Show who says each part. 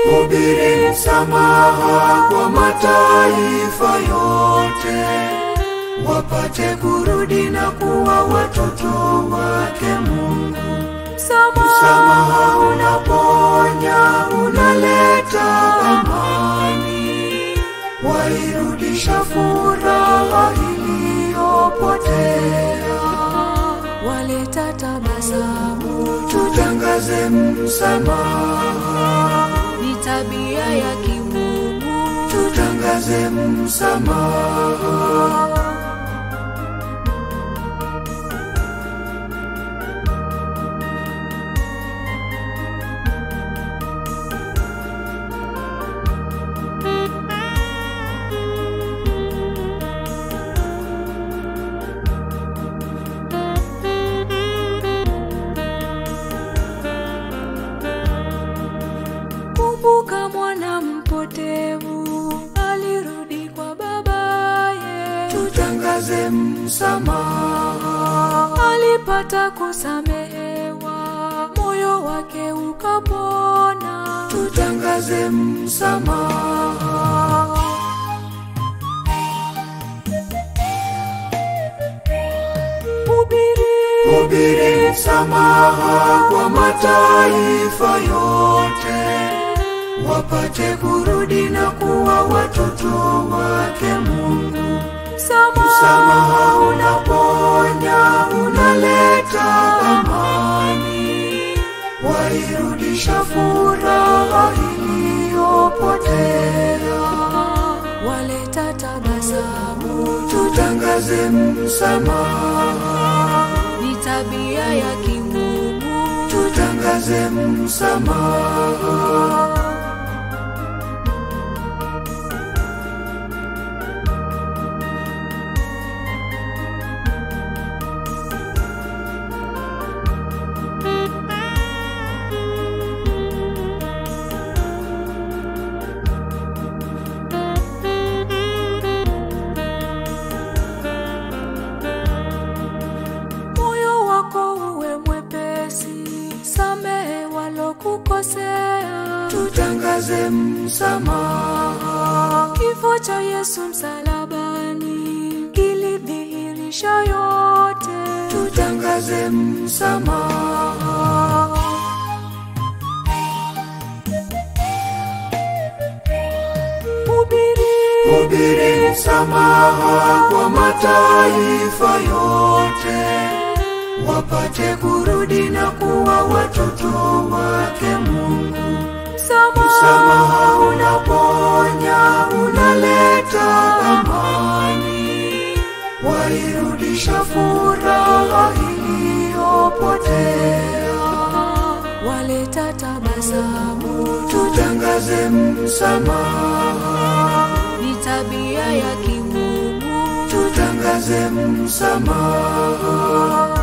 Speaker 1: hubiri msamaha kwa mataifa yote, wapate kurudi na kuwa watoto wake Mungu. Msamaha unaponya, unaleta amani, wairudisha furaha iliyopotea,
Speaker 2: waleta tabasamu,
Speaker 1: tutangaze msamaha,
Speaker 2: ni tabia ya kimungu.
Speaker 1: tutangaze msamaha.
Speaker 2: Kumbuka mwana mpotevu alirudi kwa babaye,
Speaker 1: tutangaze msamaha,
Speaker 2: alipata kusamehewa, moyo wake ukapona.
Speaker 1: tutangaze msamaha,
Speaker 2: Hubiri
Speaker 1: hubiri msamaha kwa mataifa yote, wapate kurudi na kuwa watoto wake Mungu. Msamaha unaponya, unaleta amani, wairudisha furaha iliyopotea.
Speaker 2: waleta tabasamu,
Speaker 1: tutangaze msamaha,
Speaker 2: ni tabia ya kimungu.
Speaker 1: tutangaze msamaha,
Speaker 2: Moyo wako uwe mwepesi, samehe walokukosea.
Speaker 1: tutangaze msamaha,
Speaker 2: Kifo cha Yesu msalabani kilidhihirisha yote.
Speaker 1: tutangaze msamaha,
Speaker 2: Hubiri
Speaker 1: hubiri msamaha kwa mataifa yote, wapate kurudi na kuwa watoto wake Mungu. Msamaha unaponya, unaleta amani, wairudisha furaha iliyopotea.
Speaker 2: waleta tabasamu,
Speaker 1: Tutangaze msamaha,
Speaker 2: ni tabia ya kimungu.
Speaker 1: tutangaze msamaha,